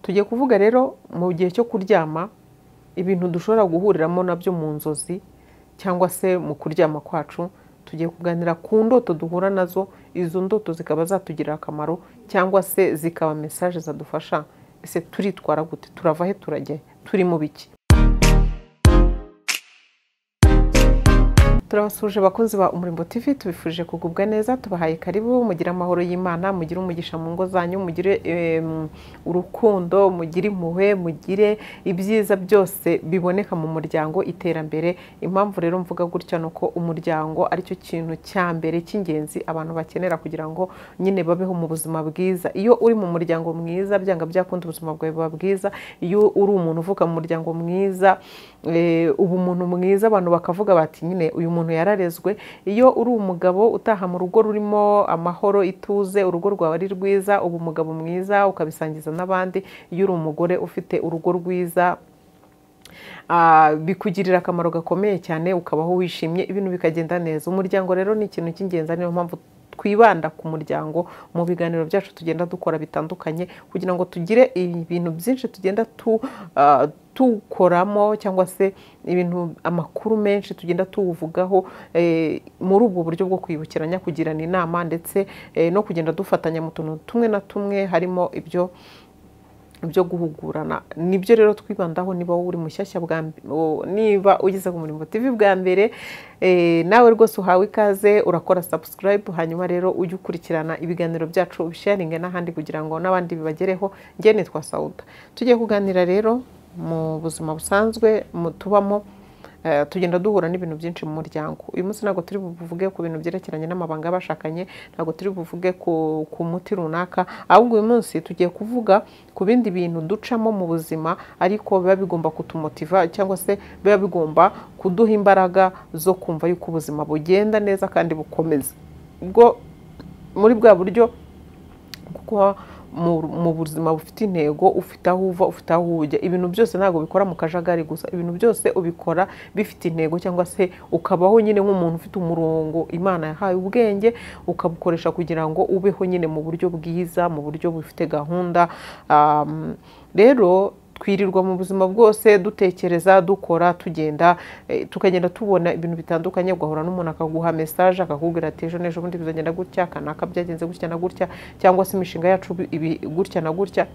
tugiye kuvuga rero mu gihe cyo kuryama ibintu dushobora guhuriramo nabyo mu nzozi cyangwa se mu kuryama kwacu tugiye kuganira ku ndoto duhura nazo izo ndoto zikaba zatugirira akamaro cyangwa se zikaba mesaje zadufasha ese turitwara gute turava he turajya he turi mu biki turabasuje bakunzi ba umurimbo tv tubifuje kugubwa neza tubahaye karibu mugire amahoro y'imana mugire umugisha mu ngo zanyu mugire urukundo mugire impuhwe mugire ibyiza byose biboneka mu muryango iterambere impamvu rero mvuga gutya ni uko umuryango aricyo kintu cya mbere cy'ingenzi abantu bakenera kugira ngo nyine babeho mu buzima bwiza iyo uri mu muryango mwiza byanga byakunda ubuzima bwawe buba bwiza iyo uri umuntu uvuka mu muryango mwiza uba umuntu mwiza abantu bakavuga bati nyine uyu muntu yararezwe iyo uri umugabo utaha mu rugo rurimo amahoro ituze urugo rwawe ari rwiza uba umugabo mwiza ukabisangiza n'abandi iyo uri umugore ufite urugo rwiza bikugirira akamaro gakomeye cyane ukabaho wishimye ibintu bikagenda neza umuryango rero ni ikintu cy'ingenzi niyo mpamvu twibanda ku muryango mu biganiro byacu tugenda dukora bitandukanye kugira ngo tugire ibintu byinshi tugenda tukoramo cyangwa se ibintu amakuru menshi tugenda tuwuvugaho muri ubwo buryo bwo kwibukiranya kugirana inama ndetse no kugenda dufatanya mu tuntu tumwe na tumwe harimo ibyo byo guhugurana nibyo rero twibandaho niba wowe uri mushyashya bwa niba ugeze ku murimo TV bwa mbere nawe rwose uhawe ikaze urakora sabusikarayibu hanyuma rero ujye ukurikirana ibiganiro byacu ubisharinge n'ahandi kugira ngo n'abandi bibagereho njye nitwa sawuda tugiye kuganira rero mu buzima busanzwe tubamo tugenda duhura n'ibintu byinshi mu muryango uyu munsi ntabwo turi buvuge ku bintu byerekeranye n'amabanga y'abashakanye ntabwo turi buvuge ku muti runaka ahubwo uyu munsi tugiye kuvuga ku bindi bintu ducamo mu buzima ariko biba bigomba kutumotiva cyangwa se biba bigomba kuduha imbaraga zo kumva yuko ubuzima bugenda neza kandi bukomeza ubwo muri bwa buryo kuko mu buzima bufite intego ufite aho uva ufite aho ujya ibintu byose ntabwo bikora mu kajagari gusa ibintu byose ubikora bifite intego cyangwa se ukabaho nyine nk'umuntu ufite umurongo imana yahaye ubwenge ukabukoresha kugira ngo ubeho nyine mu buryo bwiza mu buryo bufite gahunda rero twirirwa mu buzima bwose dutekereza dukora tugenda tukagenda tubona ibintu bitandukanye ugahura n'umuntu akaguha mesaje akakubwira ati ejo n'ejo bundi bizagenda gutya kanaka byagenze gutya na gutya cyangwa se imishinga yacu gutya na gutya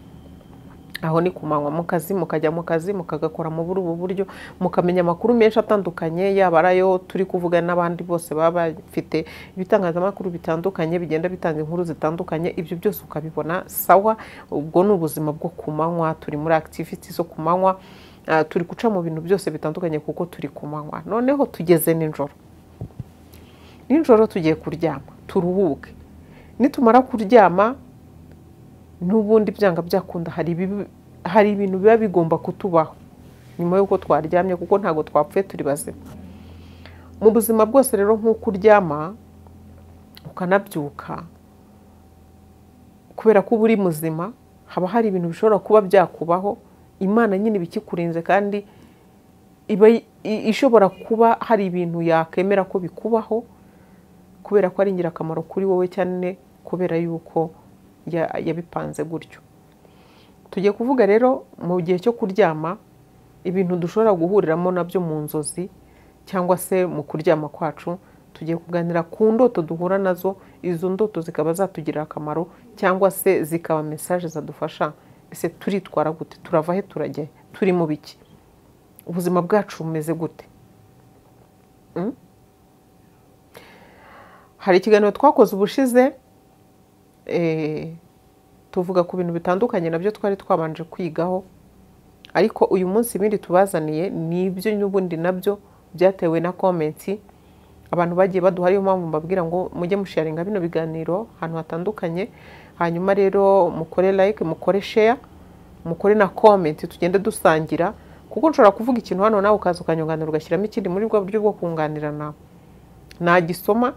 aho ni kumanywa mu kazi mukajya mu kazi mukagakora mu buri ubu buryo mukamenya amakuru menshi atandukanye yaba ari ayo turi kuvuga n'abandi bose baba bafite ibitangazamakuru bitandukanye bigenda bitanga inkuru zitandukanye ibyo byose ukabibona sawa ubwo ni ubuzima bwo ku manywa turi muri akitiviti zo ku manywa turi guca mu bintu byose bitandukanye kuko turi ku manywa noneho tugeze nijoro nijoro tugiye kuryama turuhuke nitumara kuryama n'ubundi byanga byakunda hari ibintu biba bigomba kutubaho nyuma y'uko twaryamye kuko ntabwo twapfuye turi bazima mu buzima bwose rero nk'uko uryama ukanabyuka kubera ko uba uri muzima haba hari ibintu bishobora kuba byakubaho imana nyine ibikikurinze kandi iba ishobora kuba hari ibintu yakemera ko bikubaho kubera ko ari ingirakamaro kuri wowe cyane kubera yuko yabipanze gutyo tugiye kuvuga rero mu gihe cyo kuryama ibintu dushobora guhuriramo nabyo mu nzozi cyangwa se mu kuryama kwacu tugiye kuganira ku ndoto duhura nazo izo ndoto zikaba zatugirira akamaro cyangwa se zikaba mesaje zadufasha ese turitwara gute turava he turajya he turi mu biki ubuzima bwacu bumeze gute hari ikiganiro twakoze ubushize tuvuga ku bintu bitandukanye nabyo twari twabanje kwigaho ariko uyu munsi ibindi tubazaniye ni ibyo n'ubundi nabyo byatewe na komenti abantu bagiye baduha ariyo mpamvu mbabwira ngo mujye musharinga bino biganiro ahantu hatandukanye hanyuma rero mukore like mukore share mukore na komenti tugende dusangira kuko nshobora kuvuga ikintu hano nawe ukaza ukanyunganira ugashyiramo ikindi muri bwo buryo bwo kunganirana nagisoma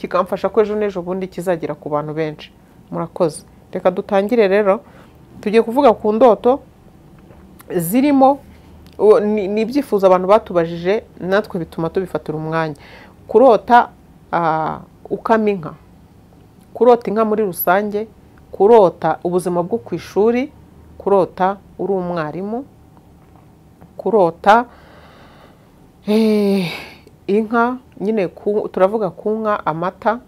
kikamfasha ko ejo n'ejo bundi kizagera ku bantu benshi murakoze reka dutangire rero tugiye kuvuga ku ndoto zirimo ni ibyifuzo abantu batubajije natwe bituma tubifatira umwanya kurota ukama inka kurota inka muri rusange kurota ubuzima bwo ku ishuri kurota uri umwarimu kurota eh, inka nyine ku- turavuga ku nka amata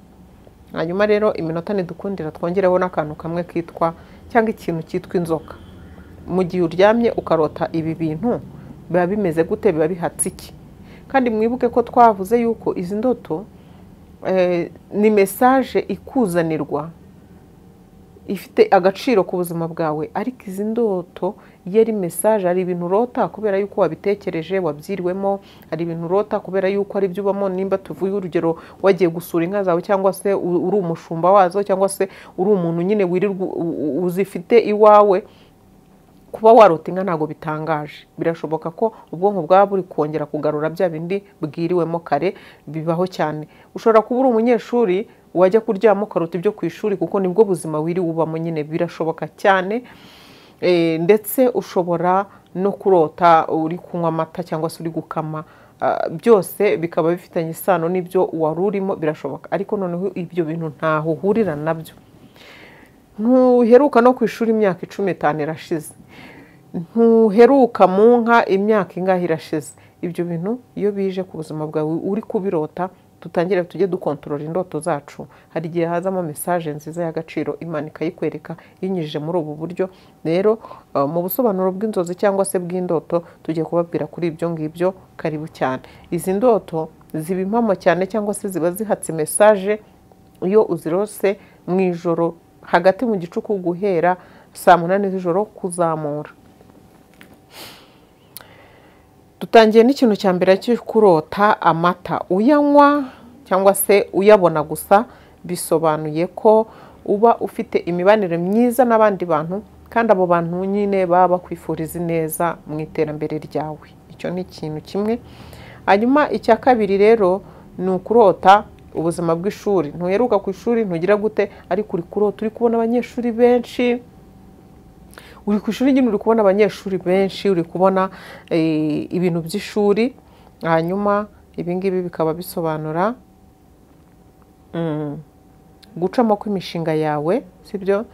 hanyuma rero iminota ntidukundira twongereho n'akantu kamwe kitwa cyangwa ikintu cyitwa inzoka mu gihe uryamye ukarota ibi bintu biba bimeze gute biba bihatse iki kandi mwibuke ko twavuze yuko izi ndoto eh, ni mesaje ikuzanirwa ifite agaciro ku buzima bwawe ariko izi ndoto iyo ari mesaje hari ibintu urota kubera yuko wabitekereje wabyiriwemo hari ibintu urota kubera yuko ari byo ubamo nimba tuvuye urugero wagiye gusura inka zawe cyangwa se u- uri umushumba wazo cyangwa se uri umuntu nyine wirirwa u- u- uzifite iwawe kuba warota inka ntabwo bitangaje birashoboka ko ubwonko bwaba buri kongera kugarura bya bindi bwiriwemo kare bibaho cyane ushobora kuba uri umunyeshuri wajya kuryama ukarota ibyo ku ishuri kuko nibwo buzima wiriwe ubamo nyine birashoboka cyane Eh, ndetse ushobora no kurota uri kunywa amata cyangwa se uri gukama Ah, byose bikaba bifitanye isano n'ibyo wari urimo birashoboka ariko noneho ibyo bintu ntaho uhurira nabyo ntuheruka no ku ishuri imyaka icumi n'itanu irashize ntuheruka mu nka imyaka ingahe irashize ibyo bintu iyo bije ku buzima bwawe uri kubirota dutangire tujye dukontorora indoto zacu hari igihe hazamo mesaje nziza y'agaciro imana ikayikwereka yinyujije muri ubu buryo rero eh, mu busobanuro bw'inzozi cyangwa se bw'indoto tugiye kubabwira kuri ibyo ngibyo karibu cyane izi ndoto ziba impamo cyane cyangwa se ziba zihatse mesaje iyo uzirose mu ijoro hagati mu gicuku guhera saa munani z'ijoro kuzamura dutangiye n'ikintu cya mbere cyo kurota amata uyanywa cyangwa se uyabona gusa bisobanuye ko uba ufite imibanire myiza n'abandi bantu kandi abo bantu nyine baba bakwifuriza ineza mu iterambere ryawe icyo ni ikintu kimwe hanyuma icya kabiri rero ni ukurota ubuzima bw'ishuri ntuheruka ku ishuri ntugira gute ariko uri kurota uri kubona abanyeshuri benshi uri ku ishuri nyine uri kubona abanyeshuri benshi uri kubona eh, ibintu by'ishuri hanyuma ibingibi bikaba bisobanura mm, gucamo kw'imishinga yawe sibyo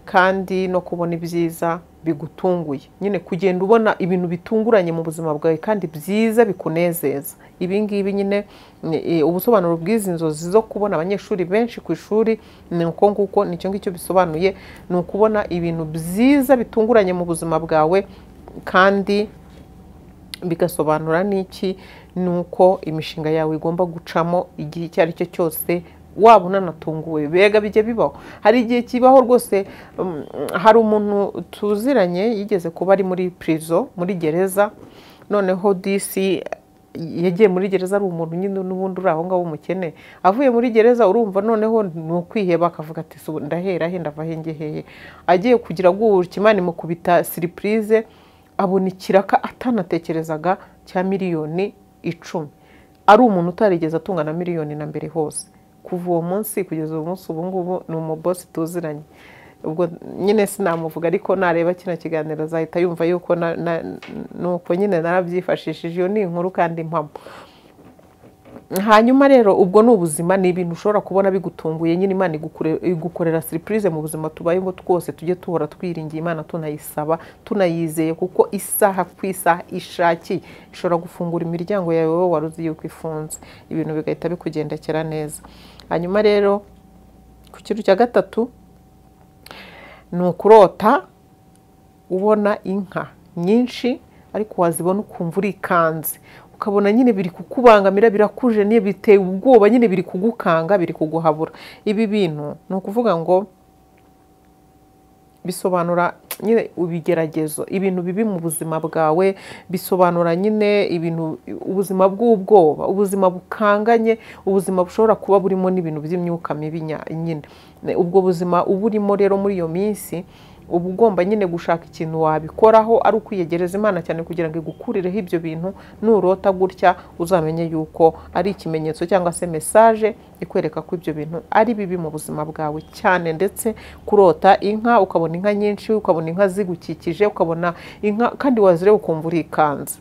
kandi no kubona ibyiza bigutunguye nyine kugenda ubona ibintu bitunguranye mu buzima bwawe kandi byiza bikunezeza ibi ngibi nyine ni- eh, ubusobanuro bw'izi nzozi zo kubona abanyeshuri benshi ku ishuri ni uko nguko nicyo ngicyo bisobanuye ni ukubona ibintu byiza bitunguranye mu buzima bwawe kandi bigasobanura n'iki ni uko imishinga yawe igomba gucamo igihe icyo ari cyo cyose waba unanatunguwe bega bijya bibaho hari igihe kibaho rwose um, hari umuntu tuziranye yigeze kuba ari muri prison muri gereza noneho disi yagiye muri gereza ari umuntu nyine n'ubundi uri aho ngaho umukene avuye muri gereza urumva noneho ni ukwiheba akavuga ati "So, ndahera he ndava he njye hehe agiye kugira gutya imana imukubita siripurize abona ikiraka atanatekerezaga cya miliyoni icumi ari umuntu utarigeze atunga na miliyoni na mbere hose kuva uwo munsi kugeza uwo munsi ubu ngubu ni umubosi tuziranye ubwo nyine sinamuvuga ariko nareba kino kiganiro azahita yumva yuko na- na- nuko nyine narabyifashishije iyo ni inkuru kandi mpamo hanyuma rero ubwo ni ubuzima ni ibintu ushobora kubona bigutunguye nyine imana igukore- igukorera siripurize mu buzima tubayeho twose tujye duhora twiringiye imana tunayisaba tunayizeye kuko isaha ku isaha ishakiye ishobora gufungura imiryango yawe wowe wari uzi yuko ifunze ibintu bigahita bikugendekera neza hanyuma rero ku kintu cya gatatu ni ukurota ubona inka nyinshi ariko wazibona ukumva urikanze ukabona nyine biri kukubangamira birakuje niyo biteye ubwoba nyine biri kugukanga biri kuguhabura ibi bintu ni ukuvuga ngo bisobanura nyine ibigeragezo ibintu bibi mu buzima bwawe bisobanura nyine ibintu ubuzima bw'ubwoba ubuzima bukanganye ubuzima bushobora kuba burimo n'ibintu by'imyuka mibi nya- nyine ubwo buzima uba urimo rero muri iyo minsi uba ugomba nyine gushaka ikintu wabikoraho ari ukwiyegereza imana cyane kugira ngo igukurireho ibyo bintu nurota gutya uzamenye yuko ari ikimenyetso cyangwa se mesaje ikwereka ko ibyo bintu ari bibi mu buzima bwawe cyane ndetse kurota inka ukabona inka nyinshi ukabona inka zigukikije ukabona inka kandi wazireba ukumva urikanze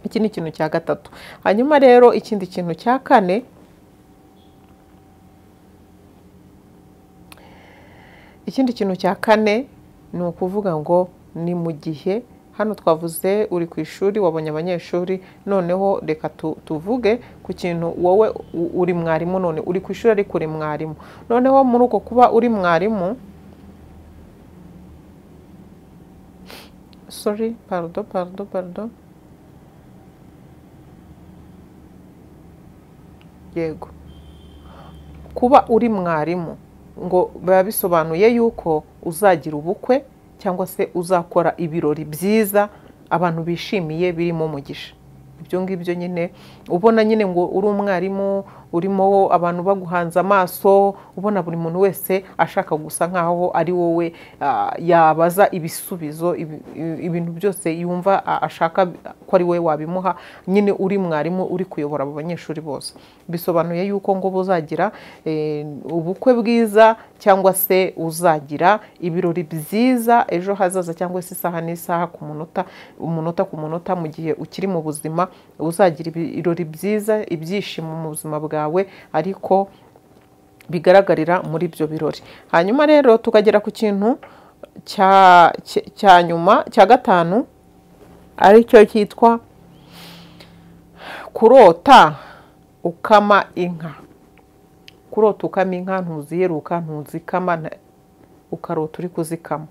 iki ni ikintu cya gatatu hanyuma rero ikindi kintu cya kane ikindi kintu cya kane ni ukuvuga ngo ni mu gihe hano twavuze uri ku ishuri wabonye abanyeshuri noneho reka tu- tuvuge ku kintu wowe u- uri mwarimu none uri ku ishuri ariko uri mwarimu noneho muri uko kuba uri mwarimu sorry pardon pardon pardon yego kuba uri mwarimu ngo biba bisobanuye yuko uzagira ubukwe cyangwa se uzakora ibirori byiza abantu bishimiye birimo umugisha ibyo ngibyo nyine ubona nyine ngo uri umwarimu urimo abantu baguhanze amaso ubona buri muntu wese ashaka gusa nkaho ari wowe ah, yabaza ibisubizo ibi- ibi- ibintu byose yumva ah, ashaka ko ari wowe wabimuha nyine uri mwarimu uri kuyobora abo banyeshuri bose bisobanuye yuko ngo buzagira eh, ubukwe bwiza cyangwa se uzagira ibirori byiza ejo hazaza cyangwa se isaha n'isaha ku munota umunota ku munota mu gihe ukiri mu buzima uzagira ibirori byiza ibyishimo mu buzima bwawe ariko bigaragarira muri ibyo birori hanyuma rero tukagera ku kintu cya cya- cya nyuma cya gatanu aricyo cyitwa kurota ukama inka kurota ukama inka ntuziheruka ntuzikama nta- ukarota uri kuzikama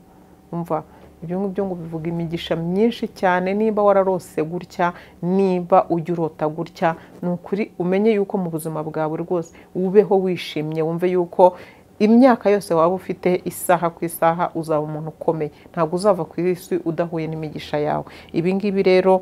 umva ibyo ngibyo ngo bivuga imigisha myinshi cyane niba wararose gutya niba ujya urota gutya ni ukuri umenye yuko mu buzima bwawe rwose ubeho wishimye wumve yuko imyaka yose waba ufite isaha ku isaha uzaba umuntu ukomeye ntabwo uzava ku isi udahuye n'imigisha yawe ibi ngibi rero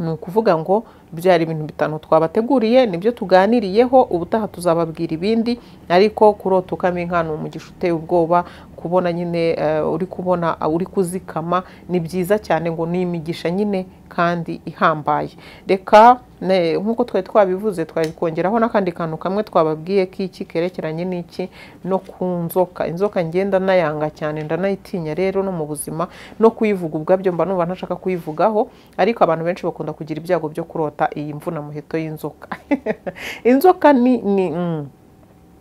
ni ukuvuga ngo byari ibintu bitanu twabateguriye nibyo tuganiriyeho ubutaha tuzababwira ibindi ariko kurota ukama inka ni umugisha uteye ubwoba kubona nyine eh, uri kubona ah, uri kuzikama ni byiza cyane ngo ni imigisha nyine kandi ihambaye reka ne- nk'uko twari twabivuze twari kongeraho n'akandi kantu kamwe twababwiye k'iki kerekeranye n'iki no ku nzoka inzoka ngenda nayanga cyane ndanayitinya rero no mu buzima no kuyivuga ubwabyo mba numva ntashaka kuyivugaho ariko abantu benshi bakunda kugira ibyago byo kurota iyi mvuna muheto y'inzoka inzoka ni, ni mm,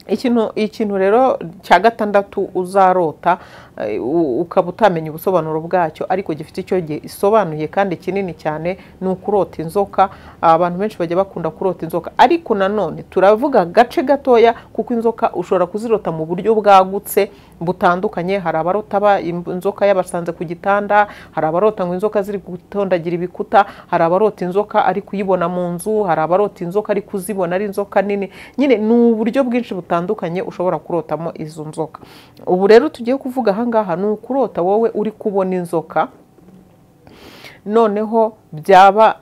ikintu ikintu rero cya gatandatu uzarota eh, u- ukaba utamenya ubusobanuro bwacyo ariko gifite icyo gihe isobanuye kandi kinini cyane ni ukurota inzoka abantu benshi bajya bakunda kurota inzoka ariko nanone turavuga agace gatoya kuko inzoka ushobora kuzirota mu buryo bwagutse butandukanye hari abarota ba- im- inzoka yabasanze ku gitanda hari abarota ngo inzoka ziri gutondagira ibikuta hari abarota inzoka ari kuyibona mu nzu hari abarota inzoka ari kuzibona ari inzoka nini nyine ni uburyo bwinshi butandukanye ushobora kurotamo izo nzoka ubu rero tugiye kuvuga ahangaha ni ukurota wowe uri kubona inzoka noneho byaba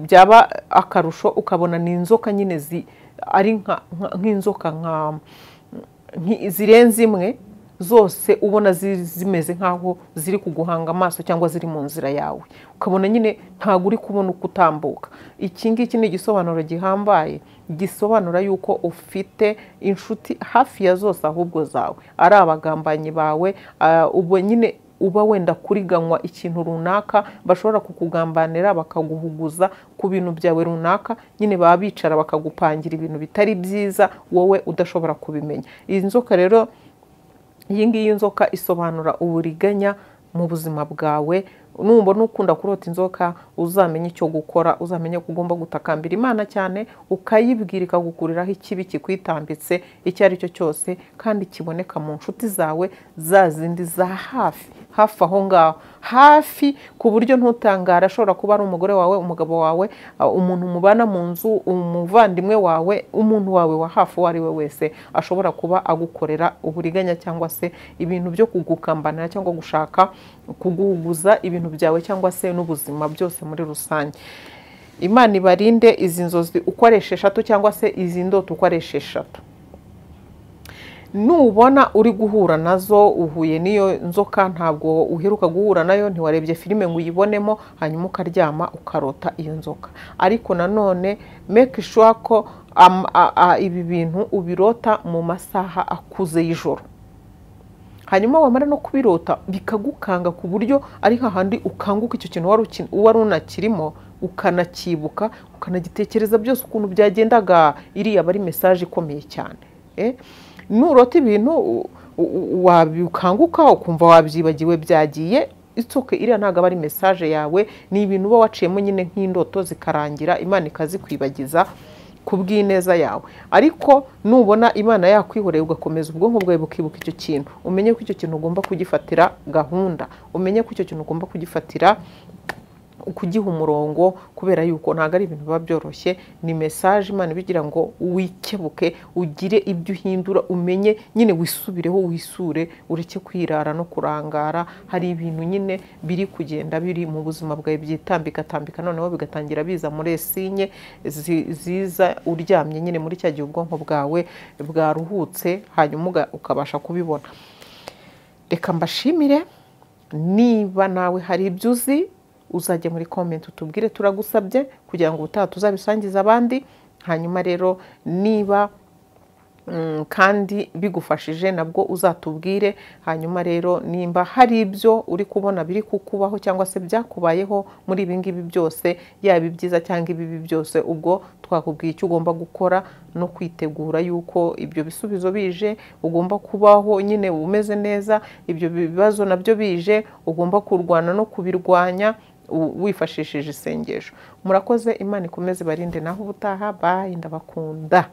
byaba akarusho ukabona ni inzoka nyine zi- ari nka- nka- nk'inzoka nka nki- zirenze imwe zose ubona zi- zimeze nk'aho ziri kuguhanga amaso cyangwa ziri mu nzira yawe ukabona nyine ntabwo uri kubona uko utambuka iki ngiki ni igisobanuro gihambaye gisobanura yuko ufite inshuti hafi ya zose ahubwo zawe ari abagambanyi bawe ah, ubwo nyine uba wenda kuriganywa ikintu runaka bashobora kukugambanira bakaguhuguza ku bintu byawe runaka nyine baba bicara bakagupangira ibintu bitari byiza wowe udashobora kubimenya iyi nzoka rero iyi ngiyi inzoka isobanura uburiganya mu buzima bwawe nubona ukunda kurota inzoka uzamenye icyo gukora uzamenye ko ugomba gutakambira imana cyane ukayibwira ikagukuriraho ikibi kikwitambitse icyo ari cyo cyose kandi kiboneka mu nshuti zawe za zindi za hafi hafi aho ngaho hafi ku buryo ntutangara ashobora kuba ari umugore wawe umugabo wawe ah, umuntu mubana mu nzu umuvandimwe wawe umuntu wawe wa hafi uwo ari we wese ashobora kuba agukorera uburiganya cyangwa se ibintu byo kugukambanira cyangwa gushaka kuguhuguza ibintu byawe cyangwa se n'ubuzima byose muri rusange imana ibarinde izi nzozi uko ari esheshatu cyangwa se izi ndoto uko ari esheshatu nubona uri guhura nazo uhuye n'iyo nzoka ntabwo uheruka guhura nayo ntiwarebye filime ngo uyibonemo hanyuma ukaryama ukarota iyo nzoka ariko nanone make sure ko am- a- a- ibi bintu ubirota mu masaha akuze y'ijoro hanyuma wamara no kubirota bikagukanga ku buryo ari hahandi ukanguka icyo kintu wari uki- wari unakirimo ukanacyibuka ukanagitekereza byose ukuntu byagendaga iriya aba ari mesaje ikomeye cyane Eh, nurota ibintu u- u- wabikanguka ukumva wabyibagiwe byagiye itsuke iriya ntabwo aba ari mesaje yawe ni ibintu uba waciyemo nyine nk'indoto zikarangira imana ikazikwibagiza ku bw'ineza yawe ariko nubona imana yakwihoreye ugakomeza ubwonko bwawe bukibuka icyo kintu umenye ko icyo kintu ugomba kugifatira gahunda umenye ko icyo kintu ugomba kugifatira kugiha umurongo kubera yuko ntabwo ari ibintu biba byoroshye ni mesaje imana ibigira ngo wikebuke ugire ibyo uhindura umenye nyine wisubireho wisure ureke kwirara no kurangara hari ibintu nyine biri kugenda biri mu buzima bwawe byitambikatambika noneho bigatangira biza muri esinye zi- ziza uryamye nyine muri cya gihe ubwonko bwawe bwaruhutse hanyuma uga- ukabasha kubibona reka mbashimire niba nawe hari ibyo uzi uzajya muri komenti utubwire turagusabye kugira ngo ubutaha tuzabisangize abandi hanyuma rero niba mm, kandi bigufashije nabwo uzatubwire hanyuma rero nimba hari ibyo uri kubona biri kukubaho cyangwa se byakubayeho muri ibi ngibi byose yaba ibyiza cyangwa ibibi byose ubwo twakubwiye icyo ugomba gukora no kwitegura yuko ibyo bisubizo bije ugomba kubaho nyine umeze neza ibyo bibazo nabyo bije ugomba kurwana no kubirwanya u- wifashishije isengesho murakoze imana ikomeze barinde naho ubutaha bayi ndabakunda